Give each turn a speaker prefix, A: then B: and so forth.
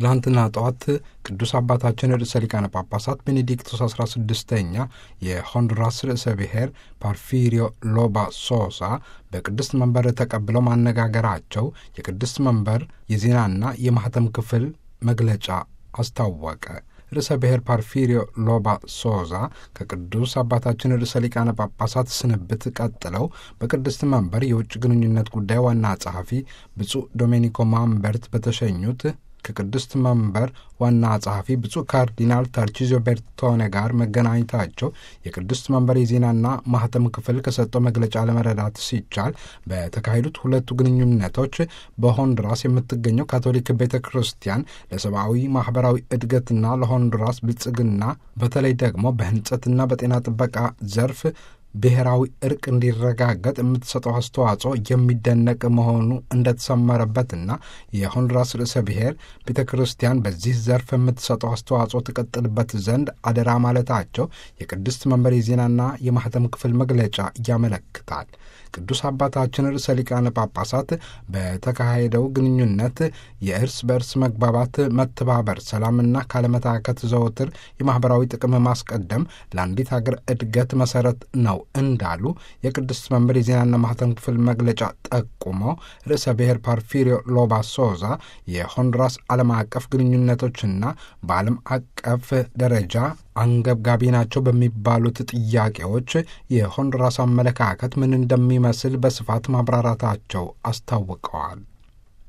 A: ትላንትና ጠዋት ቅዱስ አባታችን ርዕሰ ሊቃነ ጳጳሳት ቤኔዲክቶስ 16ኛ የሆንዱራስ ርዕሰ ብሔር ፓርፊሪዮ ሎባ ሶሳ በቅድስት መንበር ተቀብለው ማነጋገራቸው የቅድስት መንበር የዜናና የማኅተም ክፍል መግለጫ አስታወቀ። ርዕሰ ብሔር ፓርፊሪዮ ሎባ ሶዛ ከቅዱስ አባታችን ርዕሰ ሊቃነ ጳጳሳት ስንብት ቀጥለው በቅድስት መንበር የውጭ ግንኙነት ጉዳይ ዋና ጸሐፊ ብፁዕ ዶሜኒኮ ማምበርት በተሸኙት ከቅድስት መንበር ዋና ጸሐፊ ብፁዕ ካርዲናል ታርቺዞ ቤርቶኔ ጋር መገናኘታቸው የቅድስት መንበር የዜናና ማኅተም ክፍል ከሰጠው መግለጫ ለመረዳት ሲቻል በተካሄዱት ሁለቱ ግንኙነቶች በሆንዱራስ የምትገኘው ካቶሊክ ቤተ ክርስቲያን ለሰብአዊ ማኅበራዊ እድገትና ለሆንዱራስ ብልጽግና በተለይ ደግሞ በሕንጸትና በጤና ጥበቃ ዘርፍ ብሔራዊ እርቅ እንዲረጋገጥ የምትሰጠው አስተዋጽኦ የሚደነቅ መሆኑ እንደተሰመረበትና የሆንዱራስ ርዕሰ ብሔር ቤተ ክርስቲያን በዚህ ዘርፍ የምትሰጠው አስተዋጽኦ ትቀጥልበት ዘንድ አደራ ማለታቸው የቅድስት መንበር የዜናና የማኅተም ክፍል መግለጫ ያመለክታል። ቅዱስ አባታችን ርዕሰ ሊቃነ ጳጳሳት በተካሄደው ግንኙነት የእርስ በእርስ መግባባት፣ መተባበር፣ ሰላምና ካለመታከት ዘወትር የማኅበራዊ ጥቅም ማስቀደም ለአንዲት ሀገር እድገት መሠረት ነው እንዳሉ የቅድስት መንበር የዜናና ማኅተም ክፍል መግለጫ ጠቁመው ርዕሰ ብሔር ፓርፊሪዮ ሎባ ሶዛ የሆንዱራስ ዓለም አቀፍ ግንኙነቶችና በዓለም አቀፍ ደረጃ አንገብጋቢ ናቸው በሚባሉት ጥያቄዎች የሆንዱራስ አመለካከት ምን እንደሚመስል በስፋት ማብራራታቸው አስታውቀዋል።